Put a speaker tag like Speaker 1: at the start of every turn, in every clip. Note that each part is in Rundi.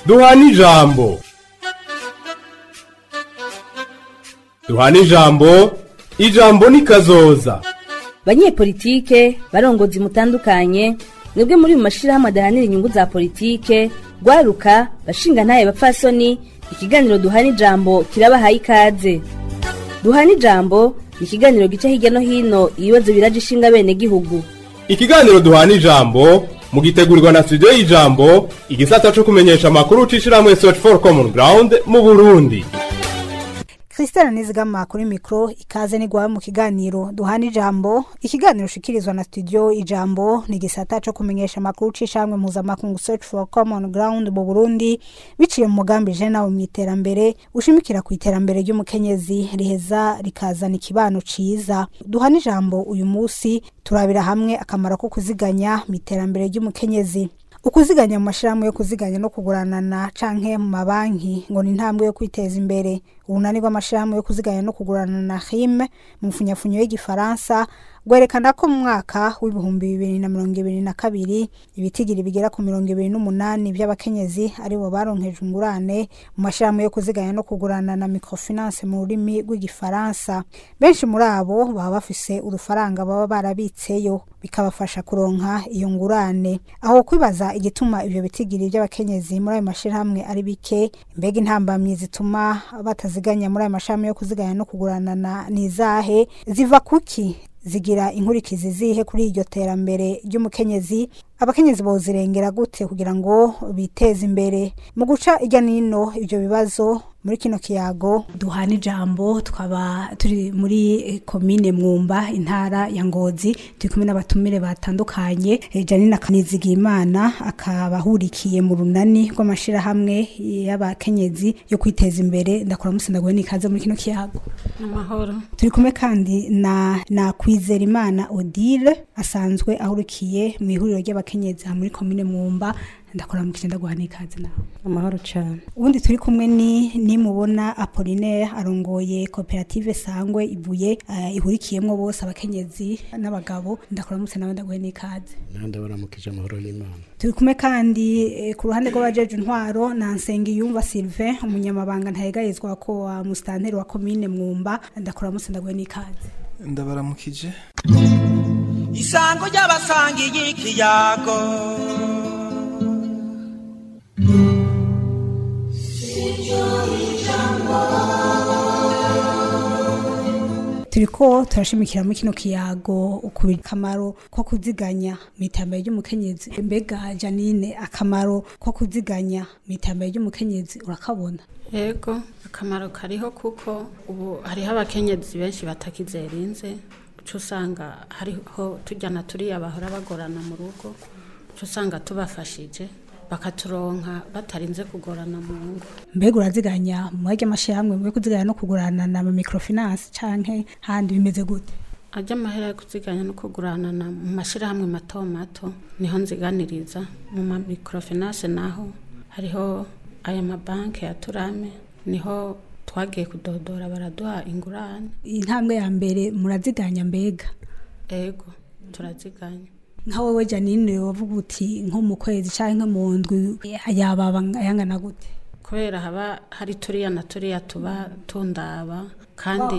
Speaker 1: duhana ijambo duhana ijambo ijambo ni kazoza
Speaker 2: banyepolitike barongozi mutandukanye mwebwe muri mu mashirahamwe adahanira inyungu za politike rwaruka bashinga ntaye bapfasoni ikiganiro duhana ijambo kirabahaye ikaze duhana ijambo ni ikiganiro gica hirya no hino ibibazo biraje ishinga bene gihugu
Speaker 1: ikiganiro duhana ijambo mugitegurirwa na studio y'ijambo igisata co kumenyesha amakuru c'ishirahamwe search for common ground mu burundi
Speaker 3: Christelle Nizigama kuri mikro ikaze nigwawe mu kiganiro duhana ijambo ikiganiro shikirizwa na studio ijambo ni gisata co kumenyesha amakuru c'ishamwe mpuzamakungu search for common ground mu Burundi biciye mu mugambi je nawe mw'iterambere ushimikira ku iterambere ry'umukenyezi riheza rikazana ikibano ciza duhana ijambo uyu musi turabira hamwe akamaro ko kuziganya mu iterambere ry'umukenyezi ukuziganya mu mashirahamwe yo kuziganya no kuguranana canke mu mabanki ngo ni intambwe yo kwiteza imbere ubunani bw'amashirahamwe yo kuziganya no kuguranana hime mu mfunyafunyo y'igifaransa rwerekana ko mu mwaka w'ibihumbi bibiri na mirongo ibiri na kabiri ibitigiri bigera ku mirongo ibiri n'umunani vy'abakenyezi aribo baronkeje ingurane mu mashirahamwe yo kuziganya no kuguranana microfinance mu rurimi rw'igifaransa benshi muri abo baba bafise urufaranga baba barabitseyo bikabafasha kuronka iyo ngurane aho kwibaza igituma ivyo bitigiri vy'abakenyezi muri ayo mashirahamwe ari bike mbega intambamyi zituma bataziganya muri ayo mashirahamwe yo kuziganya no kuguranana nizahe ziva kuki zigira inkurikizi zihe kuri iryo terambere ry'umukenyezi abakenyezi bozirengera gute kugira ngo biteze imbere mu guca irya nino ivyo bibazo muri kino kiyago duhana ijambo twaba turi muri komine mwumba intara ya ngozi turi kumwe n'abatumire batandukanye janine akanizigimana akaba ahurikiye mu runani rw'amashirahamwe y'abakenyezi yo kwiteza imbere ndakora musindaguhe n'ikaze muri kino kiyago
Speaker 4: amahoro
Speaker 3: turi kumwe kandi na na kwizera imana odile asanzwe ahurikiye mu ihuriro ry'abakenyezi muri komine mwumba ndakora mu kigenda guhana ikaze nawe
Speaker 4: amahoro cyane
Speaker 3: ubundi turi kumwe ni nimubona apolinaire arongoye koperative sangwe ibuye uh, ihurikiyemwo bose abakenyezi n'abagabo ndakora mutse nawe ndaguhe n'ikaze
Speaker 5: nande baramukije amahoro y'imana
Speaker 3: turi kumwe kandi eh, ku ruhande rw'abajeje intwaro na Nsengiyumva Sylvain umunyamabanga ntayegayezwa ko wa mustanteri wa komine mwumba ndakora mutse ndaguhe n'ikaze
Speaker 6: ndabaramukije
Speaker 7: isango ry'abasangiye ikiyago
Speaker 3: turiko turashimikira muri kino kiyago ukubira akamaro ko kuziganya mu iterambere ry'umukenyezi mbega janine akamaro ko kuziganya mu iterambere ry'umukenyezi urakabona
Speaker 4: yego akamaro kariho kuko ubu hariho abakenyezi benshi batakizerinze uca usanga hariho tujyana turiya bahora bagorana mu rugo uca usanga tubafashije bakaturonka batarinze kugorana mu ngo
Speaker 3: mbega uraziganya mu maryo amashyirahamwe yo kuziganya no kugurana na microfinance canke handi bimeze gute
Speaker 4: ajya amahera yo kuziganya no kuguranana mu mashyirahamwe mato mato niho nziganiriza mu ma microfinance naho hariho aya mabanki ya turame niho twagiye kudodora baraduha ingurane
Speaker 3: intambwe ya mbere muraziganya mbega
Speaker 4: ego turaziganya
Speaker 3: nka wowe janine wavuga uti nko mu kwezi cyangwa mu ndwi yababa ayangana gute
Speaker 4: kubera haba hari turiya na turiya tuba tundaba kandi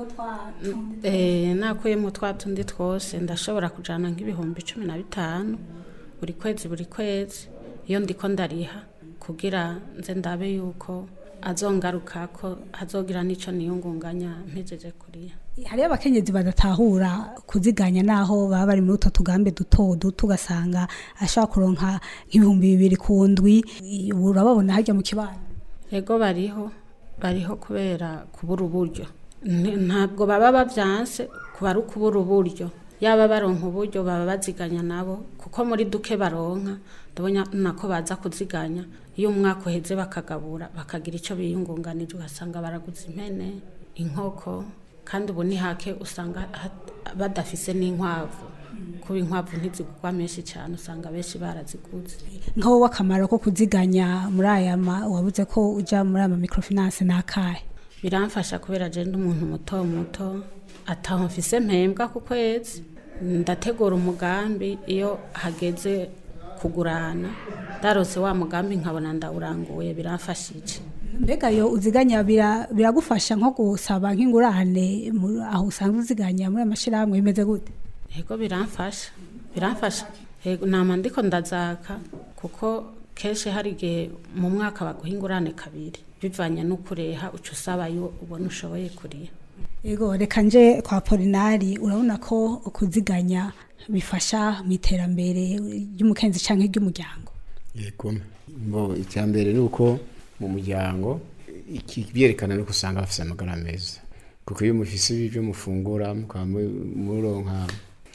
Speaker 4: nakuyemo twa tundi twose ndashobora kujyana nk'ibihumbi cumi na bitanu buri kwezi buri kwezi iyo ndiko ndariha kugira nze ndabe yuko azongaruka ko hazogira n'icyo niyungunganya mpejeje kuriya
Speaker 3: hariyo abakenyezi badatahura kuziganya naho baba bari muri utwo tugambe duto duto ugasanga ashobora kuronka nk'ibihumbi bibiri ku ndwi urababona hajya mu kibano
Speaker 4: yego bariho bariho kubera kubura uburyo ntabwo baba babyanse kuba ari ukubura uburyo yaba baronka uburyo baba baziganya nabo kuko muri duke baronka ndabona nako baza kuziganya iyo umwaka uheze bakagabura bakagira icyo biyungunganije ugasanga baraguze impene inkoko kandi ubu ni hake usanga badafise n'inkwavu kuba inkwavu ntizigurwa menshi cyane usanga benshi baraziguze
Speaker 3: nk'aho w'akamaro ko kuziganya muri aya wabuze ko ujya muri aya microfinance ni akahe
Speaker 4: biramfasha kubera agenda umuntu muto muto ataho mfise mpembwa ku kwezi ndategura umugambi iyo hageze kugurana ndarose wa mugambi nkabona ndawuranguye biramfashije
Speaker 3: mbega yo uziganya bira- biragufasha nko gusaba nk'ingurane mu- aho usanzwe uziganya muri amashirahamwe bimeze gute
Speaker 4: yego biramfasha biramfasha yego nama ndiko ndazaka kuko kenshi hari igihe mu mwaka baguha ingurane kabiri bivanye n'ukureha uca usaba yo ubona ushoboye kuriha
Speaker 3: Ego reka nje kwa Polinari urabona ko kuziganya bifasha mu iterambere ry'umukenzi canke ry'umuryango
Speaker 5: yego mbo icya mbere ni uko mu muryango iki byerekana no usanga bafite amagara meza kuko iyo mufise ibyo mufungura mukaba mu- muronka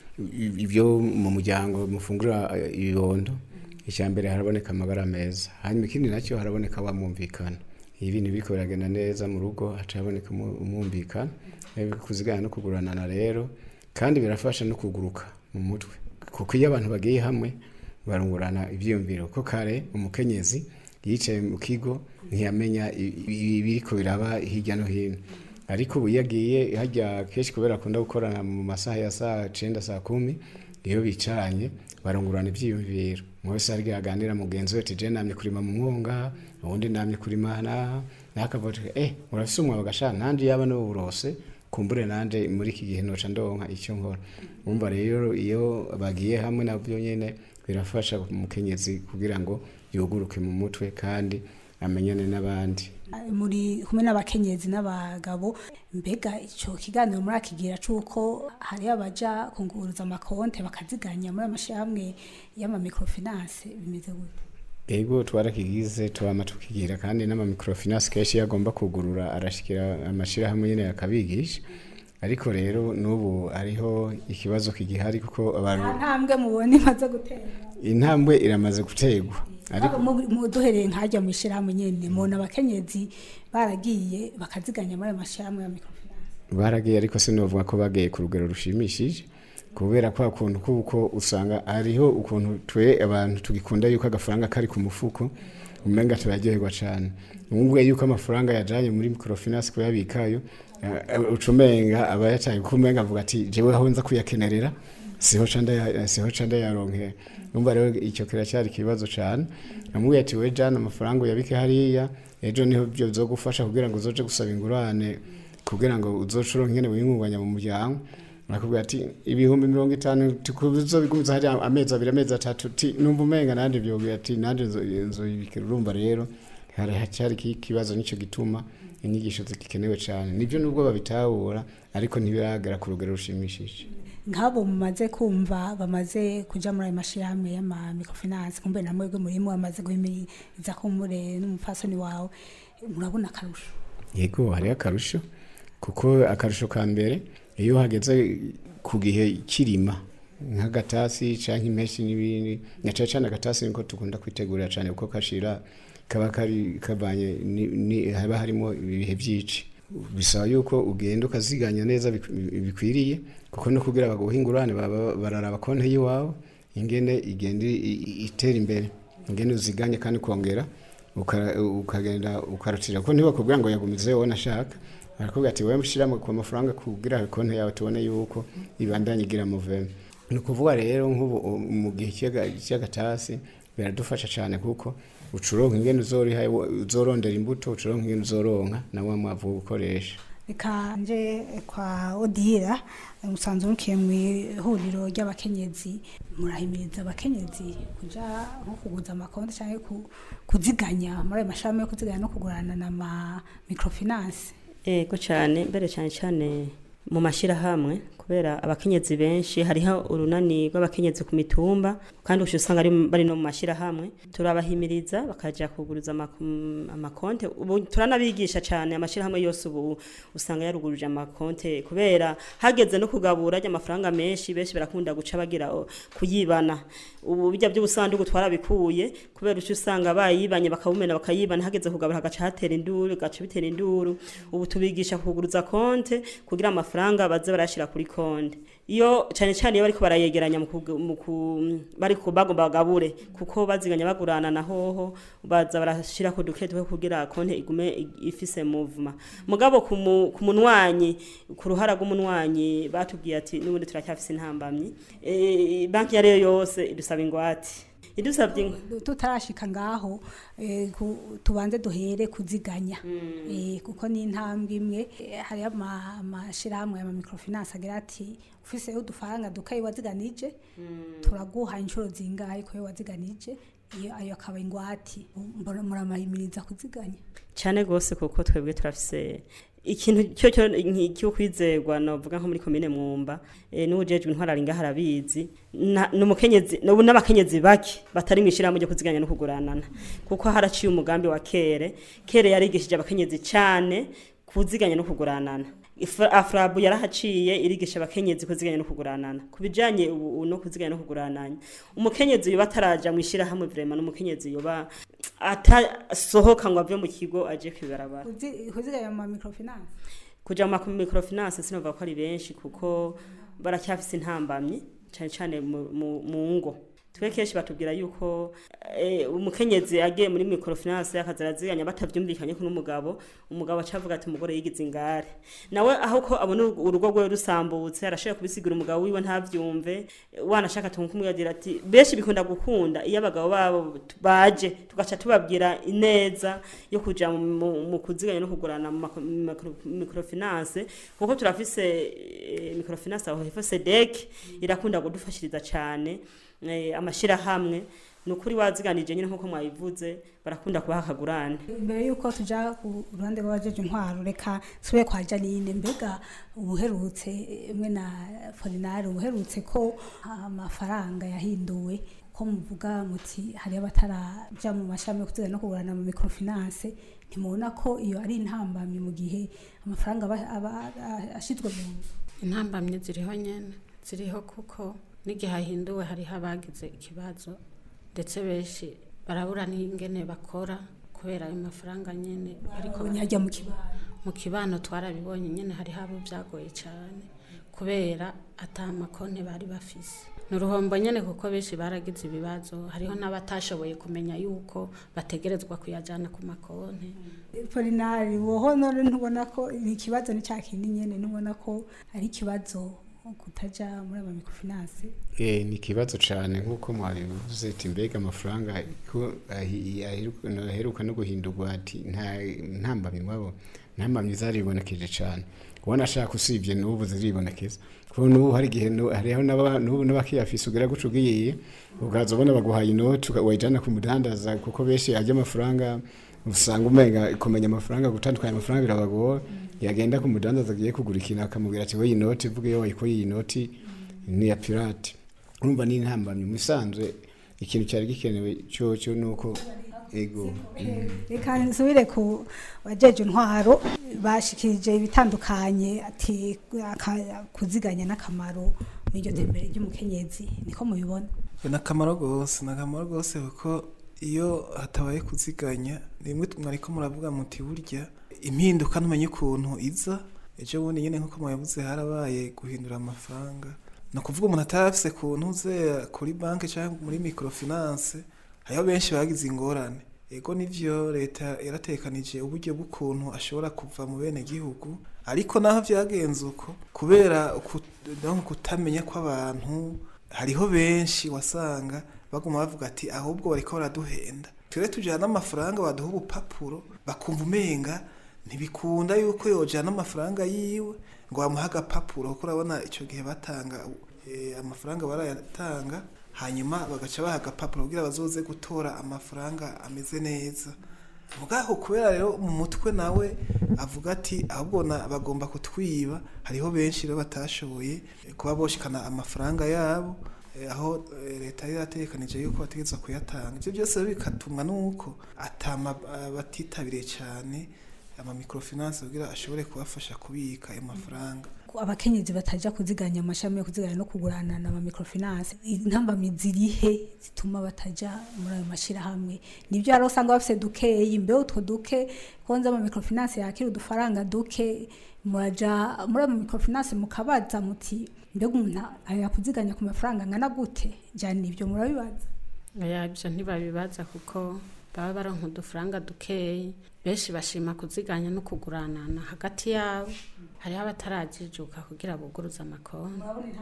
Speaker 5: i- ibyo mu muryango mufungura eh, ibibondo icya mbere haraboneka amagara meza hanyuma ikindi nacyo haraboneka wamwumvikana iyo ibintu biriko biragenda neza mu rugo haca haboneka umu- umwumvikana Eh, kuzigana no kuguranana rero kandi birafasha no kuguruka mu mutwe kuko iyo abantu bagiye hamwe barungurana ibyiyumviro ko kare umukenyezi yicaye mu kigo ntiyamenya i- i- ibiriko biraba hirya no hino ariko ubu iyo agiye hajya kenshi kubera akunda gukorana mu masaha ya saa cenda saa kumi iyo bicaranye barungurana ibyiyumviro umwe wese arya aganira mugenzi we ati je namye kurima mu mwonga uwundi namye kurima naha nakavuga ati eh urafise umwawe gasha nanje yaba no burose kumbure nanje muri iki gihe noca ndonka icyo nkora umva rero iyo bagiye hamwe nabyo nyene birafasha umukenyezi kugira ngo yuguruke mu mutwe kandi amenyane n'abandi
Speaker 3: muri kumwe n'abakenyezi n'abagabo mbega ico kiganiro muri akigira cuko hari abaja kunguruza amakonte bakaziganya muri amashirahamwe y'ama microfinance bimeze gute
Speaker 5: ego twarakigize twama tukigira kandi n'ama microfinance kenshi iyo agomba kugurura arashikira amashirahamwe nyene akabigisha ariko rero n'ubu hariho ikibazo kigihari kuko abantu
Speaker 3: nta ntambwe mubona imaze gutera
Speaker 5: intambwe iramaze gutegwa ariko
Speaker 3: Mu- mu- duhereye nkajya mu ishirahamwe nyene mubona abakenyezi baragiye bakaziganya muri ayo mashirahamwe ya microfinance
Speaker 5: baragiye ariko sinovuga ko bagiye ku rugero rushimishije kubera kwa kuntu kuko usanga hariho ukuntu twe abantu tugikunda yuko agafaranga kari ku mufuko umenga turaryoherwa cyane umubwiye yuko amafaranga yajanye muri microfinance kuyabikayo eh, uca umenga aba yacaye kuko umenga avuga ati jewe aho nza kuyakenerera siho ca ndaya- siho ca ndayaronkera numva rero icyo kiracyari ikibazo cyane namubwiye ati we jana amafaranga uyabike hariya ejo niho byo bizogufasha kugira ngo uzoje gusaba ingurane kugira ngo uzocuro nkene wiyungunganya mu muryango nakubwira ati ibihumbi mirongo itanu tuzobigumiza hari amezi abiri amezi atatu ti numva umenga nandi vyobwira ati nanje nzoyibikira urumva rero hari hacyari iki kibazo nico gituma inyigisho zigikenewe cyane nibyo nubwo babitahura ariko ntibiragera ku rugero rushimishije
Speaker 3: nk'abo mumaze kumva bamaze kuja muri ayo mashirahamwe y'ama microfinance kumbe na mwebwe murimo bamaze guhimiriza kumbure n'umupfasoni wawe murabona akarusho
Speaker 5: yego hariho akarusho kuko akarusho ka mbere iyo hageze ku gihe kirima nk'agatasi cyangwa impeshyi n'ibindi na cyane cyane agatasi niko dukunda kwitegurira cyane kuko kashira kaba kari kavanye ni- ni- haba harimo ibihe byinshi bisaba yuko ugenda ukaziganya neza bik- bikwiriye kuko no kugira baguhe ingurane baba- bararaba konti y'iwawe ingene igenda i- i- itera imbere ingene uziganye kandi ukongera uka- ukagenda ukarutira ko ntibakubwira ngo yagumize wowe nashaka barakubwira ati wowe mushyira ku mafaranga kugira konti yawe tubone yuko ibandanye igira muveme ni ukuvuga rero nk'ubu u- mu gihe cy'aga- cy'agatasi biradufasha cyane kuko ucuronka ingene uzoriha uzorondera imbuto ucuronka ingene uzoronka na wa mwavu wo gukoresha
Speaker 3: reka nje kwa odira musanzwe mukiye mu ihuriro ry'abakenyezi murahimiriza abakenyezi kuja nko kuguza amakonti cyangwa ku- kuziganya muri ayo mashami yo kuziganya no kugurana na ma microfinance
Speaker 6: Ego cyane mbere cyane cyane mu mashyirahamwe kubera abakenyezi benshi hariho urunani rw'abakenyezi ku mitumba kandi usha usanga ari bari no mu mashyirahamwe turabahimiriza bakaja kuguriza amaku- mm, amakonte ubu turanabigisha cyane amashyirahamwe yose ubu usanga yaruguruje amakonte kubera hageze no kugabura ry'amafaranga menshi benshi barakunda guca bagira o, kuyibana ubu bijya by'ubusanduku twarabikuye kubera uca usanga bayibanye bakabumena bakayibana hageze kugabura hagaca hatera induru gaca bitera induru ubu tubigisha kuguruza konte kugira amafaranga baze barashira kuri konte iyo cyane cyane iyo bariko barayegeranya mu kugu- mu ku- bariko bagomba bagabure kuko baziganya bagurana na hoho baza barashira ku duke duke kugira konte igume i- ifise movement mugabo ku mu- ku munwanyi ku ruhara rw'umunwanyi batubwiye ati n'ubundi turacyafise intambamyi e, banki yariyo yose idusaba ingwate idusabye inka
Speaker 3: tutarashika ngaho eh, ku- tubanze duhere kuziganya Eh, kuko ni intambwe imwe Eh, hariho ama- amashirahamwe ama microfinance agira ati ufise udufaranga dukayi waziganije turaguha inshuro zingahe ko waziganije iyo ayo akaba ingwati mbona muramahimiriza kuziganya
Speaker 6: cyane rwose kuko twebwe turafise ikintu cyo cyo cyo kwizerwa novuga nko muri komine mwumba e, n'ujejwe intwarari ngaho arabizi na- n'umukenyezi n'ubu n'abakenyezi bake batari mu ishyirahamwe ryo kuziganya no kuguranana kuko haraciye umugambi wa kere kere yarigishije abakenyezi cyane kuziganya no kuguranana Ifa- afrabu yarahaciye irigisha abakenyezi kuziganya no kuguranana ku bijanye ubu ubu no kuziganya no kugurananya umukenyezi yoba ataraja mu ishyirahamwe vrema n'umukenyezi yoba atasohoka ngo ave mu kigo aje kwibarabara
Speaker 3: Kuzi- kuziganya mu ma microfinance
Speaker 6: kuja mu ma microfinance sinovuga ko ari benshi kuko baracyafise intambamyi cyane cyane mu- mu mu ngo twe kenshi batubwira yuko eh, umukenyezi agiye muri microfinance akaza araziganya batavyumvikanye ko n'umugabo umugabo acavuga ati umugore yigize ingare nawe aho ko abona urugo- urugo rwe rusambutse arashobora kubisigura umugabo wiwe ntavyumve wanashaka tumkumwigira ati benshi bikunda gukunda iyo abagabo babo t- baje tugaca tubabwira ineza yo kuja mu- mu mu kuziganya no kugurana mu mako- mu micro- microfinance kuko turafise eh, microfinance aho hepfo sedek irakunda kudufashiriza cane eh, amashirahamwe ni ukuri waziganije nyine nk'uko mwabivuze barakunda kubaha akagurane
Speaker 3: mbere yuko tuja ku ruhande rw'abajeje intwaro reka sube kwa janine mbega ubuherutse mwe na forinari ubuherutse ko amafaranga yahinduwe ko muvuga muti hari abataraja mu mashami yo kuziganya no kugurana mu microfinance ntimubona ko iyo ari intambamyi mu gihe amafaranga aba aba ashizwe mu nzu
Speaker 4: intambamye ziriho nyene ziriho kuko n'igihe hahinduwe hariho abagize ikibazo ndetse benshi barabura n'ingene bakora kubera ayo mafaranga nyene ariko
Speaker 3: nyajya mu kibano
Speaker 4: mu kibano twarabibonye nyene hariho abo byagoye cyane kubera ata makonti bari bafise ni uruhombo nyene kuko benshi baragize ibibazo hariho n'abatashoboye kumenya yuko bategerezwa kuyajana ku makonti
Speaker 3: forinari woho none ntubona ko ni ikibazo ni cya kindi nyene ntubona ko ari ikibazo kutaja muri aba microfinance
Speaker 5: Eh, ni ikibazo cyane nk'uko mwabivuze ati mbega amafaranga ko ahi- aheruka aheruka no guhindurwa ati nta ntambamyi mwabo ntambamyi zaribonekeje cyane ubona ashaka usibye n'ubu ziribonekeza kuko n'ubu hari igihe nu- hariho n'aba- n'ubu n'abakiyafise ugera guca ugiye ukaza ubona baguhaye inoti uka- wayijana ku mudandaza kuko benshi ajya amafaranga usanga umenga kumenya amafaranga gutandukanya amafaranga birabagora yagenda ku mudandaza agiye kugura ikintu akamubwira ati we iyi noti vuga iyo wayikuye iyi noti ni iya pirate urumva ni intambamyi mu isanzwe ikintu cyari gikenewe cyo cyo ni uko ego
Speaker 3: reka nsubire ku bajeje intwaro bashikirije ibitandukanye ati aka- kuziganya n'akamaro muri iryo tembere ry'umukenyezi niko mubibona
Speaker 8: ni akamaro rwose ni akamaro rwose kuko iyo hatabaye kuziganya rimwe mwariko muravuga muti burya impinduka ntumenye ukuntu iza ejo bundi nyine nk'uko mwabivuze harabaye guhindura amafaranga ni ukuvuga umuntu atarafise ku ntuze kuri banki cyangwa muri microfinance hariho benshi bagize ingorane ego nivyo leta yaratekanije uburyo bw'ukuntu ashobora kuva mu bene gihugu ariko naho vyagenze uko kubera uku- donc kutamenya kw'abantu hariho benshi wasanga baguma bavuga ati ahubwo bariko baraduhenda twere tujana amafaranga baduha ubupapuro bakumva umenga ntibikunda yuko yojana amafaranga yiwe ngo bamuhe agapapuro kuko urabona ico gihe batanga eh, amafaranga barayatanga hanyuma bagaca baha agapapuro kugira bazoze gutora amafaranga ameze neza mugaho kubera rero mu mutwe nawe avuga ati ahubwo na- bagomba kutwiba hariho benshi rero batashoboye eh, kuba boshikana amafaranga yabo eh, aho eh, leta yari yarategekanije yuko bategerezwa kuyatanga ivyo byose rero bikatumwa n'uko atama ah, batitabiriye cyane ama microfinance kugira ashobore kubafasha kubika ayo mafaranga
Speaker 3: ko abakenyezi bataja kuziganya amashami yo kuziganya no kugurana na microfinance intambamyi zirihe zituma bataja muri ayo mashirahamwe nibyo hari usanga bafise dukeyi mbe utwo duke konza ama microfinance yakira udufaranga duke muraja muri ayo microfinance mukabaza muti mbega umuntu aya kuziganya ku mafaranga angana gute jana ibyo murabibaza
Speaker 4: oya ibyo ntibabibaza kuko baba baronka udufaranga dukeyi benshi bashima kuziganya no kuguranana hagati yabo hariho abatarajijuka kugira buguruze amakonti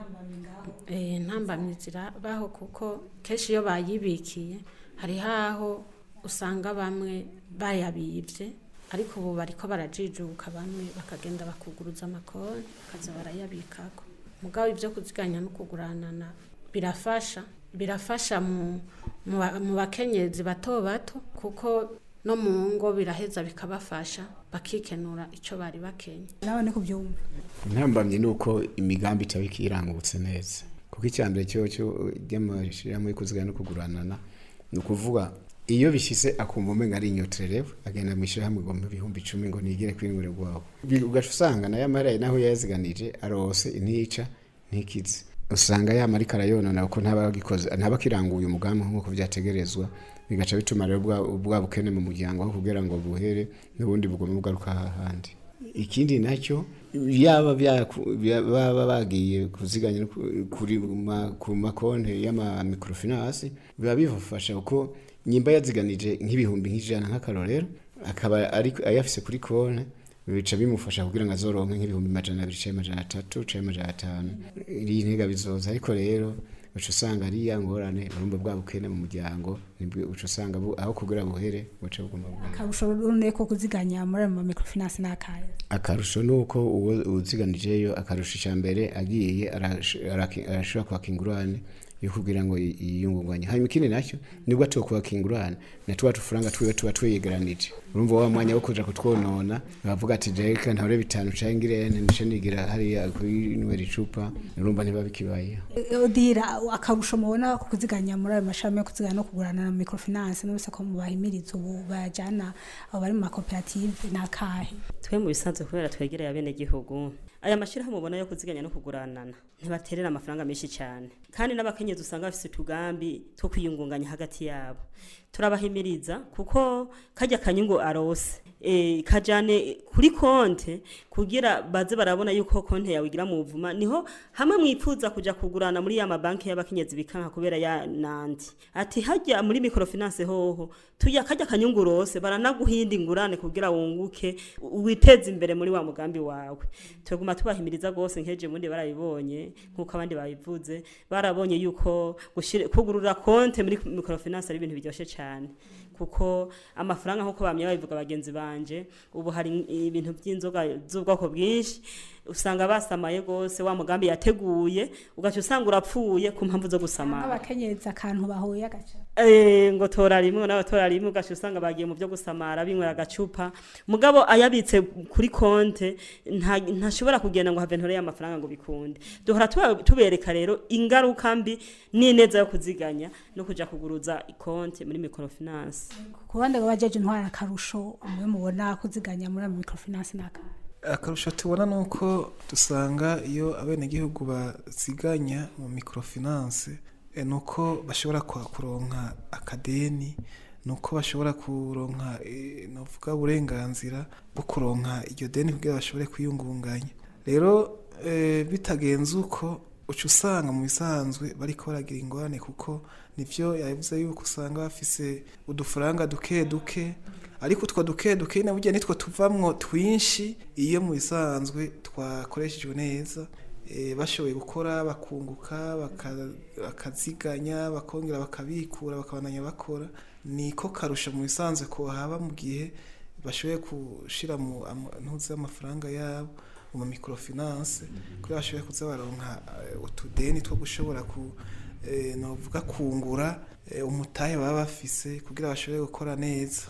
Speaker 4: Eh, intambamyi zirabaho kuko kenshi iyo bayibikiye hariho aho usanga bamwe bayabibye ariko ubu bariko barajijuka bamwe bakagenda bakuguruza amakonti bakaza barayabikako mugabo ibyo kuziganya no kuguranana birafasha birafasha mu, mu, ba- mu bakenyezi bato bato kuko no mu ngo biraheza bikabafasha bakikenura icyo bari bakenye
Speaker 3: nawe ni kubyumva
Speaker 5: intambamye ni uko imigambi itaba ikirangutse neza kuko icya mbere cyo cyo ry'amashyirahamwe yo kuzigana no kuguranana ni ukuvuga iyo bishyitse akumva umenga ari inyotererewe agenda mu ishyirahamwe ngo mu bihumbi icumi ngo nigire kuri ngure rwawe ugaca usanga nayo amahera naho yayaziganije arose ntica ntikize usanga yama ariko arayonona kuko ntaba agikoze ntaba akiranguye umugambi nk'uko byategerezwa bigaca bituma rero bwa bwa bukene mu muryango aho kugira ngo buhere n'ubundi bugome bugaruka hahandi ikindi nacyo yaba byaku- bya- baba bagiye kuziganya no ku- kuri ma- ku makonti y'amamikorofinansi biba bibafasha kuko nyimba yaziganije nk'ibihumbi nk'ijana nk'akarorero akaba ari ayafise kuri konti bica bimufasha kugira ngo azoronke nk'ibihumbi majana abiri canke majana atatu canke majana atanu iri ntega bizoza ariko rero uca usanga ari ya ngorane urumva bwa bukene mu muryango nibwo uca usanga bu- aho kugira buhere buca buguma buguma
Speaker 3: akarusho rune ko kuziganya muri ayo mamikorofinansi ni akahe
Speaker 5: akarusho ni uko uwo uziganijeyo akarusho icya mbere agiye arash- araki- arashobora kwaka ingurane yo kugira ngo yi- yiyungunganye hanyuma ikindi nacyo nibwo atuwe kwaka ingurane na tuba tufaranga twiwe tuba twegeranije urumva wa mwanya wo kuja kutwonona bavuga ati reka ntabure bitanu canke ngirente nice nigira hariya kwinywera icupa urumva ntiba bikibayeho
Speaker 3: odira akarusho mubona ko kuziganya muri ayo mashami yo kuziganya no kugurana na microfinance n'ubuse ko mubahimiriza ubu bajana abo bari mu makoperative ni akahe
Speaker 6: twe mu bisanzwe kubera twegereye abenegihugu aya mashyirahamwe mubona yo kuziganya no kuguranana ntibaterera amafaranga menshi cyane kandi n'abakenyezi usanga bafite utugambi two kwiyungunganya hagati yabo turabahimiriza kuko kajya kanyungu arose e, kajane kuri konte kugira baze barabona yuko konte yawe igira mu buvuma niho hamwe mwipfuza kuja kugurana muri ya mabanki y'abakenyezi bikanka kubera ya nandi ati hajya muri microfinance hoho tuya kajya kanyungu rose baranaguhinda ingurane kugira wunguke u- witeze imbere muri wa mugambi wawe tuguma tubahimiriza gose nkeje mundi barabibonye nkuko abandi babivuze barabonye yuko gushira kugurura konte muri microfinance ari ibintu biryoshe cyane kuko amafaranga nkuko bamye babivuga bagenzi banje ubu hari ibintu by'inzoga z'ubwoko bwinshi usanga basamaye gose wa mugambi yateguye ugaca usanga urapfuye ku mpamvu zo gusamara
Speaker 3: nk'abakenyezi akantu bahuye agaca
Speaker 6: Eh, ngo tora rimwe nawe tora rimwe ugaca usanga bagiye mu byo gusamara binywera agacupa mugabo ayabitse kuri konte nta- ntashobora kugenda ngo have ntore y'amafaranga ngo bikunde duhora tuba- tubereka rero ingaruka mbi n'ineza yo kuziganya no kuja kuguruza konte muri microfinance
Speaker 3: ku bandi ngo bajeje intwara akarusho umwe mubona kuziganya muri ayo microfinance ni akahe
Speaker 8: akarusho tubona ni uko dusanga iyo abenegihugu baziganya mu microfinance eh, ni uko bashobora kwa- kuronka akadeni ni uko bashobora kuronka eh, navuga uburenganzira bwo kuronka iryo deni kugira bashobore kwiyungunganya rero eh, bitagenze uko uca usanga mu bisanzwe bariko baragira ingorane kuko nivyo yavuze yuko usanga bafise udufaranga duke duke ariko utwo duke duke na burya nitwo tuvamwo twinshi iyo mu bisanzwe twakoreshejwe neza eh, bashoboye gukora bakunguka baka- bakaziganya bakongera bakabikura bakabandanya bakora niko karusha mu bisanzwe ko haba mu gihe bashoboye gushira mu ama- ntuzi amafaranga yabo mu ma microfinance kugira bashoboye kuza baronka eh, utudeni two gushobora ku eh, novuga kungura eh, umutahe baba bafise kugira bashobore gukora neza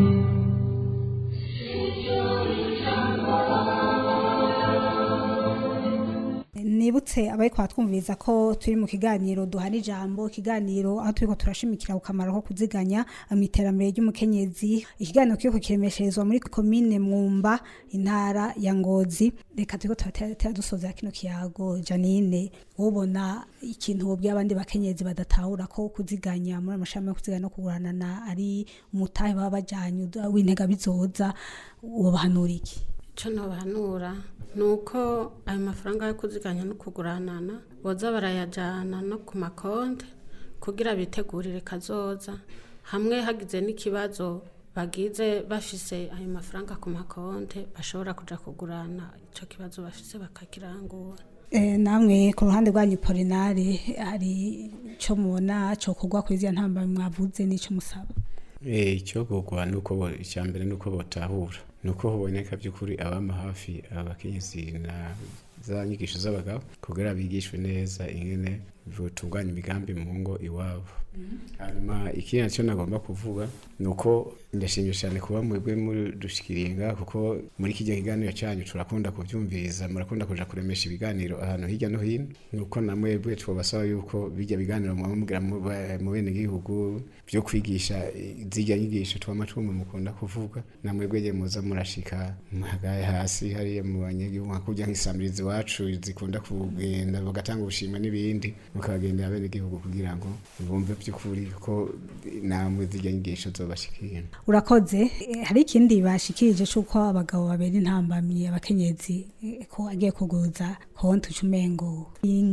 Speaker 3: nibutse abariko batwumviriza ko turi mu kiganiro duhana ijambo ikiganiro aho turiko turashimikira ku kamaro ko kuziganya mu iterambere ry'umukenyezi ikiganiro kiriko kiremesherezwa muri komine mwumba intara ya ngozi reka turiko turatera dusozera kino kiyago janine ubona ikintu wobwiye abandi bakenyezi badatahura ko kuziganya muri amashami yo kuziganya no kuguranana ari umutahe baba bajanye w'intega bizoza wobahanura iki
Speaker 4: icyo ntabahanura ni uko ayo mafaranga yo kuziganya no kuguranana boza barayajyana no ku makonti kugira bitegurire kazoza hamwe hagize n'ikibazo bagize bafise ayo mafaranga ku makonte bashobora kuja kugurana ico kibazo bafise bakakirangura
Speaker 3: Eh, namwe ku ruhande rwanyu polinari hari ico mubona cokorwa kuri ziriya ntambara mwavuze n'ico musaba
Speaker 5: Eh, icyo kugwa nuko bo- icya mbere nuko botahura nuko hoboneka by'ukuri abama hafi abakenyezi na za nyigisho z'abagabo kugira bigishwe neza ingene botunganya imigambi mu ngo iwabo hanyuma ikindi nacyo nagomba kuvuga ni uko ndashimye cyane kuba mwebwe mudushikiriye ngaha kuko muri kijya kiganiro cyanyu turakunda kubyumviriza murakunda kuja kuremesha ibiganiro ahantu hirya no hino ni uko na mwebwe twabasaba yuko bijya biganiro mwaba mugira mu ba- mu bene gihugu byo kwigisha eh, zijya nyigisho twama twumva mukunda kuvuga na mwebwe je muza murashika muhagaye hasi hariya mu banyagihugu nka kurya nk'isamirizi iwacu zikunda kugenda bagatanga ubushimwe n'ibindi mukabagendera bene gihugu kugira ngo bumve by'ukuri ko namwe zijya nyigisho zobashikira
Speaker 3: urakoze Eh, hari ikindi bashikirije c'uko abagabo babera intambamyi abakenyezi eh, ko agiye kuguza konti ucumengo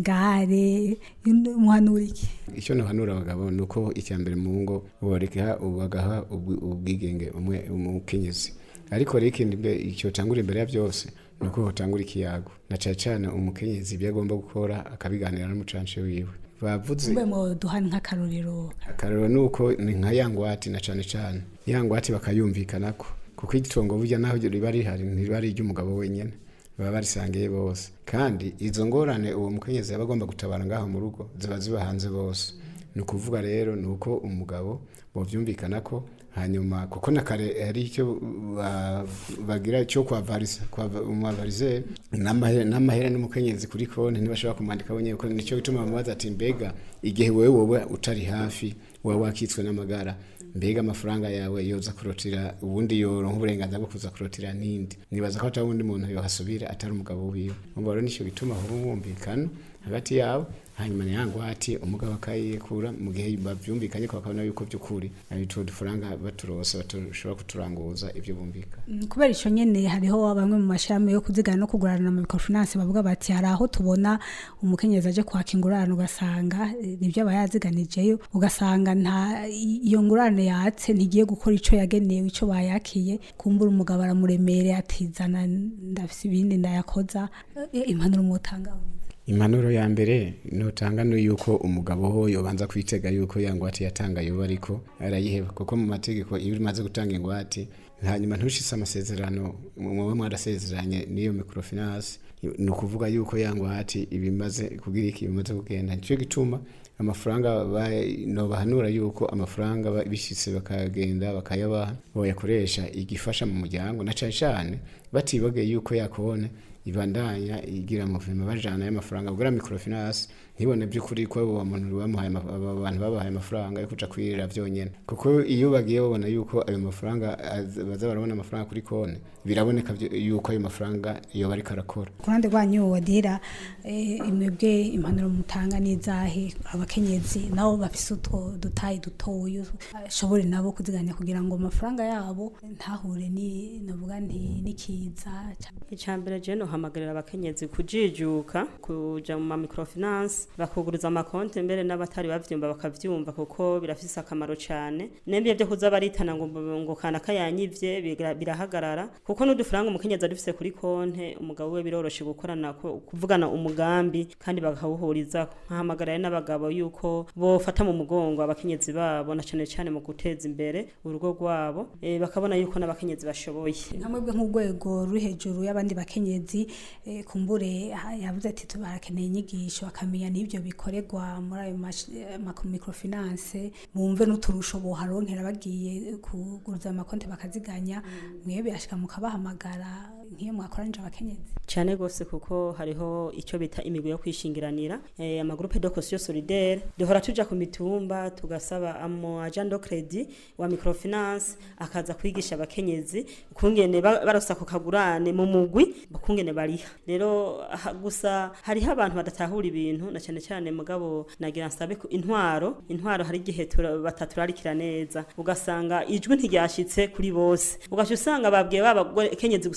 Speaker 3: ingare muhanura iki
Speaker 5: icyo ntuhanura abagabo ni uko icya mbere mu ngo boreka bagaha ubwi- ubwigenge umwe umukenyezi ariko rero ikindi mbe icyo tangura imbere ya byose ni uko hotangura ikiyago na cyane cyane umukenyezi ibyo agomba gukora akabiganira n'umucanshi wiwe bavuze
Speaker 3: mbe mu duhana nk'akarorero
Speaker 5: akarero ni uko ni nka ya ngwate na cyane cyane ya ngwate bakayumvikanako kuko igitongo burya naho riba rihari ntiriba ari iry'umugabo wenyine baba barisangiye bose kandi izo ngorane uwo mukenyezi aba agomba gutabara ngaho mu rugo ziba ziba hanze bose ni ukuvuga rero ni uko umugabo bovyumvikana ko hanyuma kuko na kare hari icyo ba- bagira cyo kwavarisa umwavarizeri n'amahera n'umukenyezi kuri konti ntibashobora kumwandika wenyine kuko nicyo gituma bamubaza ati mbega igihe wowe wowe utari hafi wowe wakitswe n'amagara mbega amafaranga yawe yoza kurotira ubundi yoronka uburenganzira bwo kuza kurotira n'indi nibaza ko atari uwundi muntu yohasubira atari umugabo wiwe umva rero nicyo gituma haba umwumvikano hagati yabo hanyuma ni yangwati umugabo akayikura mu gihe bavyumvikanye ko bakabona yuko by'ukuri ari utwo dufaranga baturose bashobora kuturanguza ibyo bumvikana
Speaker 3: Mm, kubera ico nyene hariho bamwe mu mashami yo kuzigana no kugurana mu microfinance bavuga bati hari aho tubona umukenyezi aje kwaka ingurane ugasanga eh, nivyo aba yaziganijeyo ugasanga nta iyo ngurane yatse ntigiye gukora ico yagenewe ico bayakiye kumbura umugabo aramuremereye atizana ndafise ibindi ndayakoza Eh, impanuro mutanga
Speaker 5: impanuro ya mbere nutanga ni yuko umugabo ho yobanza kwitega yuko ya ngwate yatanga yoba ariko arayiheba kuko mu mategeko iyo umaze gutanga ingwate hanyuma ntushise amasezerano muba mwarasezeranye n'iyo microfinance ni ukuvuga yuko ya ngwate ibimaze kugira iki bimaze kugenda nicyo gituma amafaranga ba- nobahanura yuko amafaranga ba- bishitse bakagenda bakayabaha boyakoresha igifasha mu muryango na cane cane batibageye yuko yakubone ibandanya igira amavima bajana y'amafaranga bugura microfinance ntibone by'ukuri ko abo bantu bamuhaye ama- abo bantu babahaye amafaranga yo kuja kwirira vyonyene kuko iyo bagiye babona yuko ayo mafaranga az- baza barabona amafaranga kuri konti biraboneka vyo- yuko ayo mafaranga yoba ariko arakora
Speaker 3: ku ruhande rwanyu wadira eh, imwebwe impanuro mutanga n'izahe abakenyezi nabo bafise utwo dutayi dutoya ashobore nabo kuziganya kugira ngo amafaranga yabo ntahure ni navuga nti n'ikiza
Speaker 6: icambere je nohamagarira abakenyezi kujijuka kuja mu ma microfinance bakuguriza amakonti mbere n'abatari bavyumva bakavyumva kuko birafise akamaro cane nembye vyo kuza baritana ngo ngo kana kayanyivye bigra- birahagarara kuko n'udufaranga umukenyezi adufise kuri konte umugabo we biroroshe gukorana ko- kuvugana umugambi kandi bakawuhuriza nkahamagarira n'abagabo yuko bofata mu mugongo abakenyezi babo na cane cane mu guteza imbere urugo rwabo eh, bakabona yuko n'abakenyezi bashoboye
Speaker 3: nkamwebwe nk'urwego ruri hejuru y'abandi bakenyezi eh, kumbure ha- yavuze ati tubarakeneye inyigisho akamenya n'ibyo bikorerwa muri ayo mash- eh, ma- microfinance bumve n'uturusho boharonkera bagiye kuguruza amakonti bakaziganya mwebwe ashika mukabahamagara nk'iyo mwakoranije abakenyezi
Speaker 6: cyane gose kuko hariho icyo bita imigwi yo kwishingiranira eh, amagroupe de caution solidaire duhora tuja ku mitumba tugasaba amo agent de credit wa microfinance akaza kwigisha abakenyezi kungene ba- barosa ku kagurane mu mugwi bakungene bariha rero ha- gusa hariho abantu badatahura ibintu na cyane cyane mugabo nagira nsabe ku intwaro intwaro hari igihe tura- bataturarikira neza ugasanga ijwi ntiryashitse kuri bose ugaca usanga babwiye babakenyezi gusa bimbone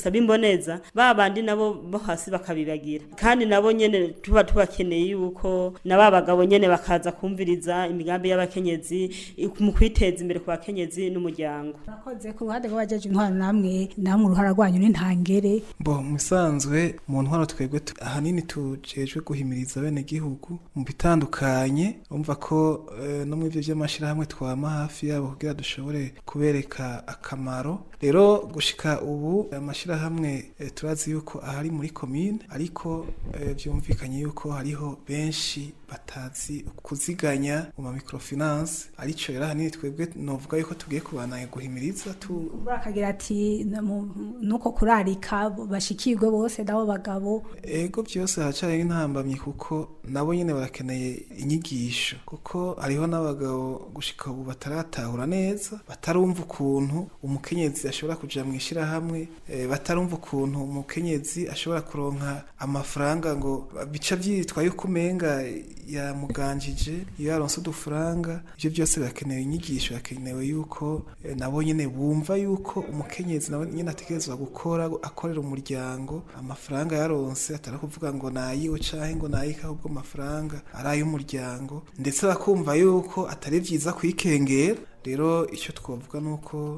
Speaker 6: neza ba bandi nabo bo hasi bakabibagira kandi nabo nyene tuba tubakeneye yuko na ba bagabo nyene bakaza kumviriza imigambi y'abakenyezi mu kwiteza imbere ku bakenyezi n'umuryango
Speaker 3: murakoze ku ruhande rw'abajeje intwaro namwe namwe uruhara rwanyu ni ntangere
Speaker 8: bo musanzwe mu ntwaro twebwe tu- ahanini tujejwe guhimiriza bene gihugu mu bitandukanye umva ko eh, no mu ivyo vy'amashirahamwe twama hafi yabo kugira dushobore kubereka akamaro rero gushika ubu amashirahamwe eh, turazi yuko ahari muri komine ariko eh, vyumvikanye yuko hariho benshi batazi kuziganya mu ma microfinance arico rero ahanini twebwe novuga yuko tugiye kubandanya guhimiriza tu
Speaker 3: bakagira ati "Na mu- nuko kurarika bashikirwe bose nabo bagabo
Speaker 8: ego byose haracari intambamyi kuko nabo nyene barakeneye inyigisho kuko hariho n'abagabo gushika ubu bataratahura neza batarumva ukuntu umukenyezi ashobora kuja mu ishirahamwe eh, batarumva ukuntu umukenyezi ashobora kuronka amafaranga ngo bica vyitwa yuko umenga yamuganjije iyo yaronse udufaranga ivyo byose birakenewe inyigisho birakenewe yuko eh, nabo nyene bumva yuko umukenyezi nawe nyene ategerezwa gukora akorera umuryango amafaranga yaronse atari kuvuga ngo nayiwe canke ngo nayike ahubwo amafaranga ari ay'umuryango ndetse bakumva yuko atari vyiza kwikengera rero icyo twavuga ni uko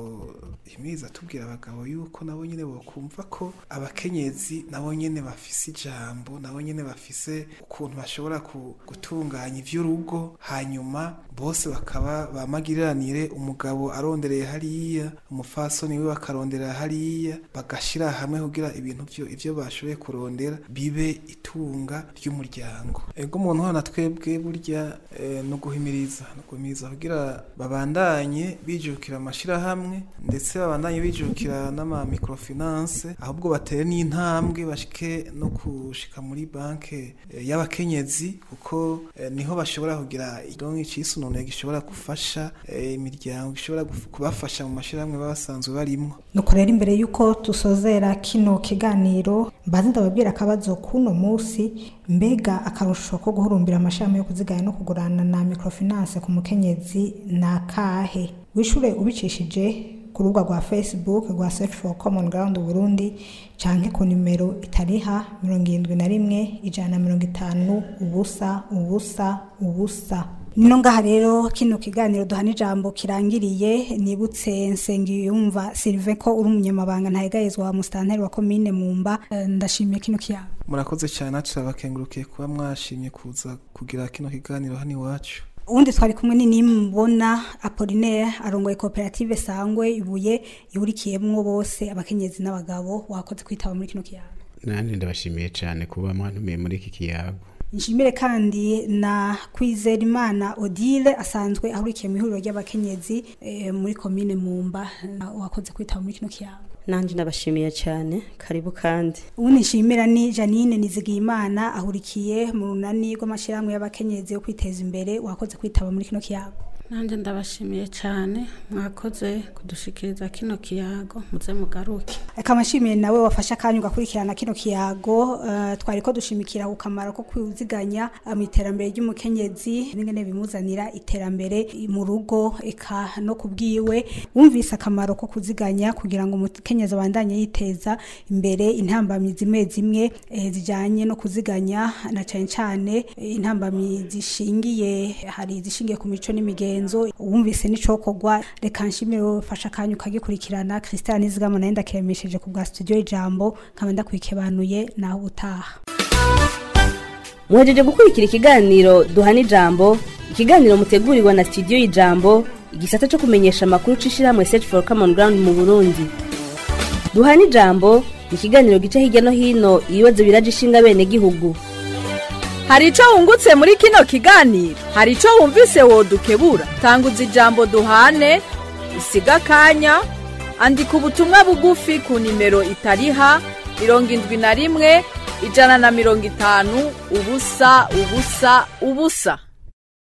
Speaker 8: himiriza tubwira abagabo yuko nabo nyine bakumva ko abakenyezi nabo nyine bafise ijambo nabo nyine bafise ukuntu bashobora ku- gutunganya iby'urugo hanyuma bose bakaba bamagiriranire umugabo arondereye hariya umufasoni we bakaronderera hariya bagashira hamwe kugira ibintu byo ibyo bashoboye kurondera bibe itunga ry'umuryango ego umuntu hano twebwe burya eh, no guhimiriza no guhimiriza kugira babandanye bijukira amashirahamwe ndetse babandanye bijukira n'ama microfinance ahubwo batere n'intambwe bashike no kushika muri banke eh, y'abakenyezi kuko eh, niho bashobora kugira idongo icisunone gishobora gufasha eh, imiryango gishobora guf- kubafasha mu mashirahamwe baba basanzwe barimwo
Speaker 3: nuko rero imbere y'uko dusozera kino kiganiro mbaze ndababwira akabazo k'uno munsi mbega akarusho ko guhurumbira amashami yo kuziganya no kugurana na microfinance ku mukenyezi ni akahe wishure ubicishije ku rubuga rwa facebook rwa search for common ground burundi canke ku nimero itariha mirongo irindwi na rimwe ijana na mirongo itanu ubusa ubusa ubusa nino ngaha rero kino kiganiro duhana ijambo kirangiriye nibutse nsengiyumva Sylvain ko uri umunyamabanga ntayegayezwa wa musitanteri wa komine mumba Eh, ndashimiye kino kiyago
Speaker 8: murakoze cyane natwe turabakengurukiye kuba mwashimye kuza kugira kino kiganiro hano iwacu
Speaker 3: ubundi twari kumwe nimubona apolinaire arongoye koperative sangwe ibuye ihurikiyemwo bose abakenyezi n'abagabo wakoze kwitaba muri kino kiyago
Speaker 5: nanjye ndabashimiye cyane kuba mwantumiye muri iki kiyago
Speaker 3: nshimire kandi na kwizerimana odile asanzwe ahurikiye mu ihuriro ry'abakenyezi eh, muri komine mumba na- wakoze kwitaba muri kino kiyago
Speaker 6: nanjye ndabashimiye cyane karibu kandi
Speaker 3: ubundi nshimira ni janine nizigiyimana ahurikiye mu runani rw'amashyirahamwe y'abakenyezi yo kwiteza imbere wakoze kwitaba muri kino kiyago
Speaker 4: nanjye ndabashimiye cyane mwakoze kudushikiriza kino kiyago muze mugaruke
Speaker 3: reka amashimiye nawe wafashe akanya ugakurikirana kino kiyago eh, twari ko dushimikira ku kamaro ko kwiziganya eh, mu iterambere ry'umukenyezi n'ingene bimuzanira iterambere mu rugo eka no ku bwiwe wumvise akamaro ko kuziganya kugira ngo umukenyezi abandanye yiteza imbere intambamyi zimwe zimwe eh, zijyanye no kuziganya na cyane cyane eh, intambamyi zishingiye hari izishingiye ku mico n'imigenzo wumvise n'icokorwa reka nshimire wowe ufashe akanya ukagikurikirana christian nizigama nayo ndakiremesheje ku bwa studio ijambo nkaba ndakwikebanuye naho ubutaha
Speaker 2: muhejeje gukurikira ikiganiro duhana ijambo ikiganiro mutegurirwa na studio y'ijambo igisata cyo kumenyesha amakuru c'ishirahamwe search for common ground mu burundi duhana ijambo ni ikiganiro gica hirya no hino ibibazo biraje ishinga bene gihugu
Speaker 9: hari ico wungutse muri kino kiganiro hari ico wumvise wodukebura tanguza ijambo duhane usiga akanya andika ubutumwa bugufi ku nimero itariha mirongo indwi na rimwe ijana na mirongo itanu ubusa ubusa ubusa